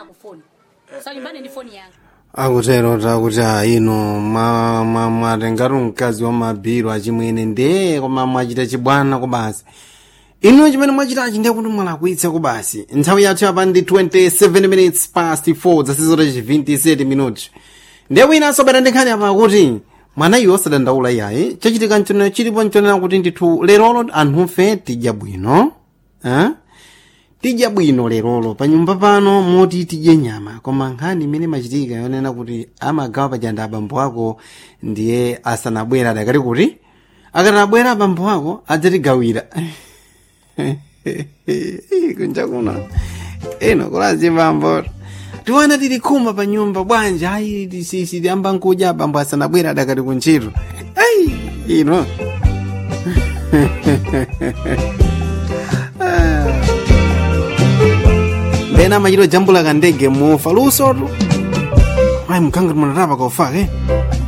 yako foni usalimbane ndi foni yanga akutero takuti ino mwatengati mkazi wa mabhiro achimwene ndee koma mwachita chibwana kubasi ino chimene mwachitachi ndiye kuti mwalakwitsa kubasi nthawi yathu yapa ndi 27 minutes past 4 zasizota 27 minutos ndiye winanso bata ndikhani apa kuti mwana iwo osadandaula iyayi chachitika mchonera chilipo mchonera kuti ndithu lerolo anthufe tidya bwino eh? tidya bwino lerolo pa nyumba pano moti tidye nyama koma nkhani imene machitika yonena kuti amagawa pachanda abambo ako ndiye asanabwera adakati kuti akati abwera abambo ako adzatigawira kunja kuno ino kulazi bambo tiwana tili khuma pa nyumba bwanja ayi tisisi tiyamba nkudya abambo asanabwera adakati kuntchito ayi ino ndena machito jambula kandege mufa lusotu ayi mkangati munatapa kaufake